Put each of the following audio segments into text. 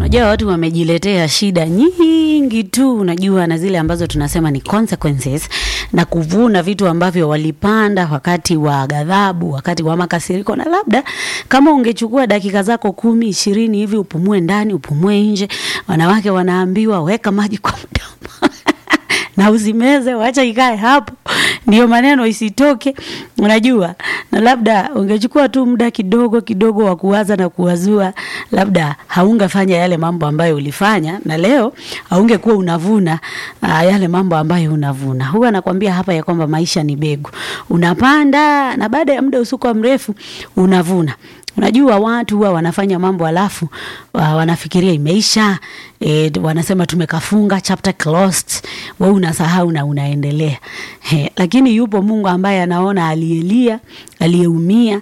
Unajua watu wamejiletea shida nyingi tu, unajua, na zile ambazo tunasema ni consequences, na kuvuna vitu ambavyo walipanda wakati wa ghadhabu, wakati wa makasiriko. Na labda kama ungechukua dakika zako kumi ishirini hivi, upumue ndani, upumue nje. Wanawake wanaambiwa weka maji kwa mdomo na usimeze, wacha ikae hapo, ndio maneno isitoke, unajua. Na labda ungechukua tu muda kidogo kidogo wa kuwaza na kuwazua, labda haungefanya yale mambo ambayo ulifanya, na leo haungekuwa unavuna uh, yale mambo ambayo unavuna. Huwa nakwambia hapa ya kwamba maisha ni begu, unapanda na baada ya muda usiku mrefu unavuna. Unajua watu huwa wanafanya mambo alafu wa, wanafikiria imeisha, e, wanasema tumekafunga chapter closed, wewe unasahau na unaendelea. He, lakini yupo Mungu ambaye anaona aliyelia, aliyeumia,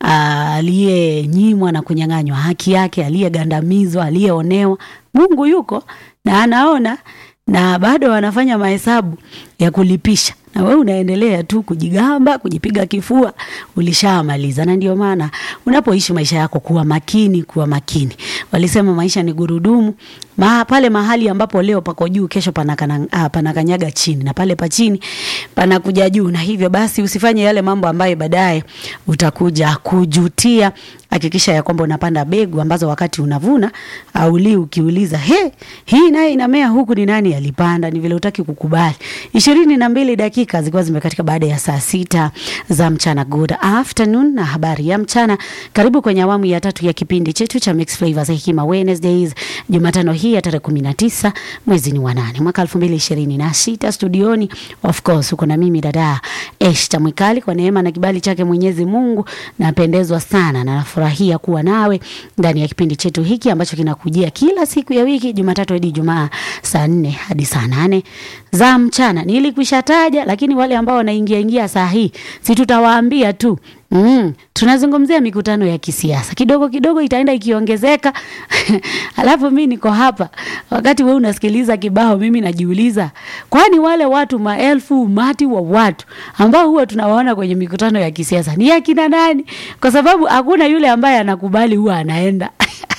aliyenyimwa na kunyang'anywa haki yake, aliyegandamizwa, aliyeonewa. Mungu yuko na anaona na bado wanafanya mahesabu ya kulipisha na wewe unaendelea tu kujigamba, kujipiga kifua, ulishamaliza. Na ndio maana unapoishi maisha yako, kuwa makini, kuwa makini. Walisema maisha ni gurudumu ma, pale mahali ambapo leo pako juu, kesho panakanyaga pana chini, na pale pa chini panakuja juu. Na hivyo basi usifanye yale mambo ambayo baadaye utakuja kujutia. Hakikisha ya kwamba unapanda begu ambazo wakati unavuna auli ukiuliza, he, hii naye inamea huku, ni nani alipanda? Ni vile utaki kukubali. ishirini na mbili dakika zikiwa zimekatika baada ya saa sita za mchana. Good afternoon na habari ya mchana. Karibu kwenye awamu ya tatu ya kipindi chetu cha Mixed Flavors Hekima Wednesdays, Jumatano hii ya tarehe kumi na tisa mwezi ni wa nane mwaka elfu mbili ishirini na sita. Studioni of course uko na mimi dada Eshta Mwikali. Kwa neema na kibali chake Mwenyezi Mungu napendezwa sana na nafurahia kuwa nawe ndani ya kipindi chetu hiki ambacho kinakujia kila siku ya wiki Jumatatu hadi Ijumaa saa nne hadi saa nane za mchana. Nilikwisha taja, lakini wale ambao wanaingia ingia saa hii si tutawaambia tu Mm, tunazungumzia mikutano ya kisiasa kidogo kidogo, itaenda ikiongezeka alafu mi niko hapa wakati we unasikiliza kibao, mimi najiuliza, kwani wale watu maelfu umati wa watu ambao huwa tunawaona kwenye mikutano ya kisiasa ni akina nani? Kwa sababu hakuna yule ambaye anakubali huwa anaenda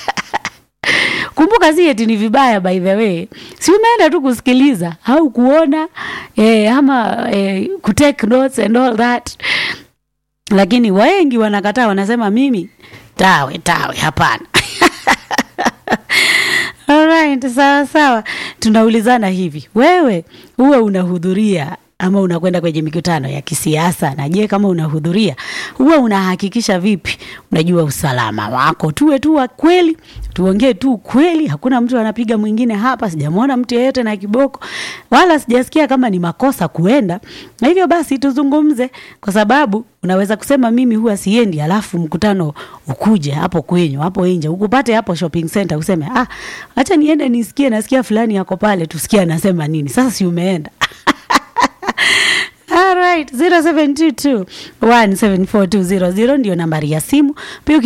Kumbuka si eti ni vibaya, by the way, si umeenda tu kusikiliza au kuona eh, ama eh, kutake notes and all that lakini wengi wanakataa, wanasema mimi tawe tawe, hapana. Alright, sawa sawa, tunaulizana hivi, wewe huwe unahudhuria ama unakwenda kwenye mikutano ya kisiasa? Na je, kama unahudhuria huwa unahakikisha vipi? Unajua usalama wako, tuwe tu wa kweli, tuongee tu kweli. Hakuna mtu anapiga mwingine hapa, sijamwona mtu yeyote na kiboko, wala sijasikia kama ni makosa kuenda. Na hivyo basi tuzungumze, kwa sababu unaweza kusema mimi huwa siendi, alafu mkutano ukuje hapo kwenyu hapo nje ukupate hapo shopping center, useme ah, acha niende nisikie, nasikia fulani yako pale, tusikie anasema nini. Sasa si umeenda Alright, 0722 174 200 ndio nambari ya simu. Pia